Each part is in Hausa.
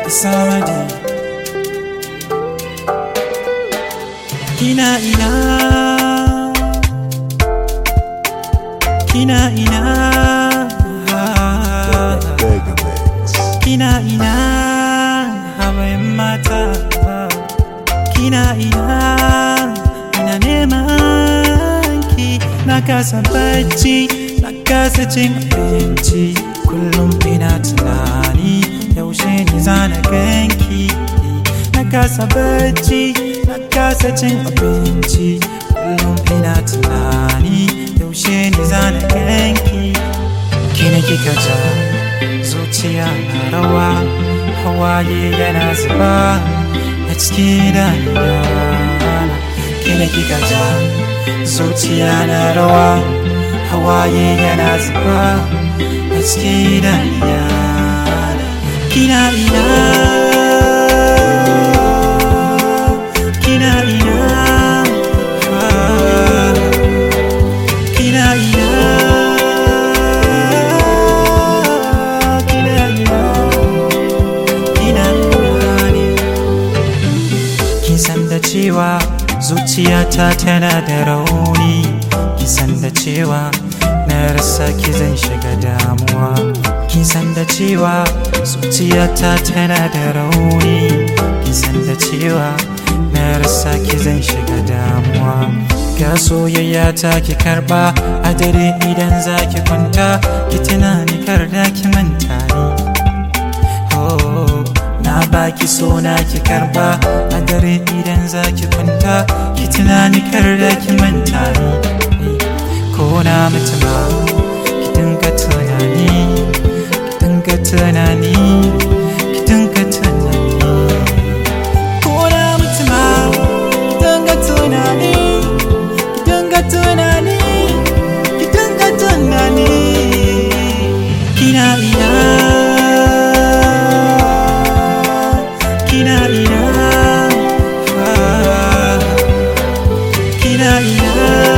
samadi kina ina kina ina Megamix. kina ina hawayen mata kina ina ina neman ki na kasa bacci na kasa cin abinci kullum ina tunani yaushe ni zana ganki na kasa bacci na kasa cin abinci kullum ina tunani yaushe ni zana ganki kina kika ja zuciya na rawa hawaye yana zuba a cikin idaniya kina kika ja zuciya na rawa hawaye yana zuba a cikin idaniya kina ina kina ina ah, kina ina kina ina kina ina ne kin san da cewa zuciyata tana da rauni kin san da cewa na rasa ki zan shiga damuwa kin san da cewa zuciyata tana da rauni kin san da cewa na rasa ki zan shiga damuwa ga soyayya ta ki karba a dare idan za ki kwanta ki tunani kar da ki manta ni Oh, na baki so na ki karba a dare idan za ki kwanta ki tunani kar da ki manta ni ko na mutu ma ki dinga tunani ki dinga tunani ki dinga tunani ko na mutu ma ki dinga tunani ki dinga tunani ki dinga tunani kina ina kina ina ah, kina ina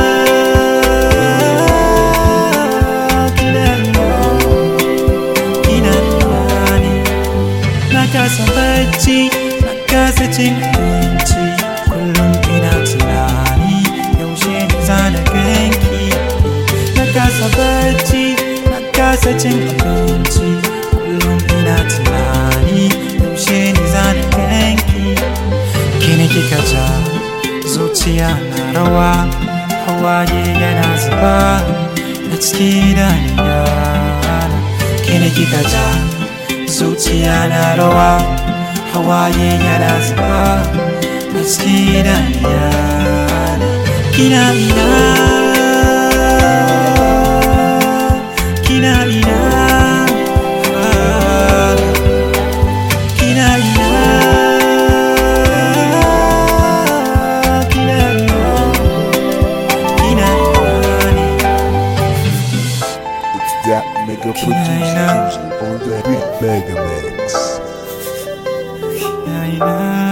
kina ina kina ina ne na kasa bacci na kasa cin abinci kullum ina tunani yaushe ne zana ganki na kasa bacci na kasa cin abinci kullum ina tunani yaushe ne zana ganki kini kika ja zuciya na rawa hawaye yana zuba a cikin idaniya kini kika ja zuciya na rawa hawaye yana zuba a cikin idaniya kina ina kina ina ah, kina ina kina ina kina ina ne It's that mega producer Kina ina. music on the beat Megamix. kina ina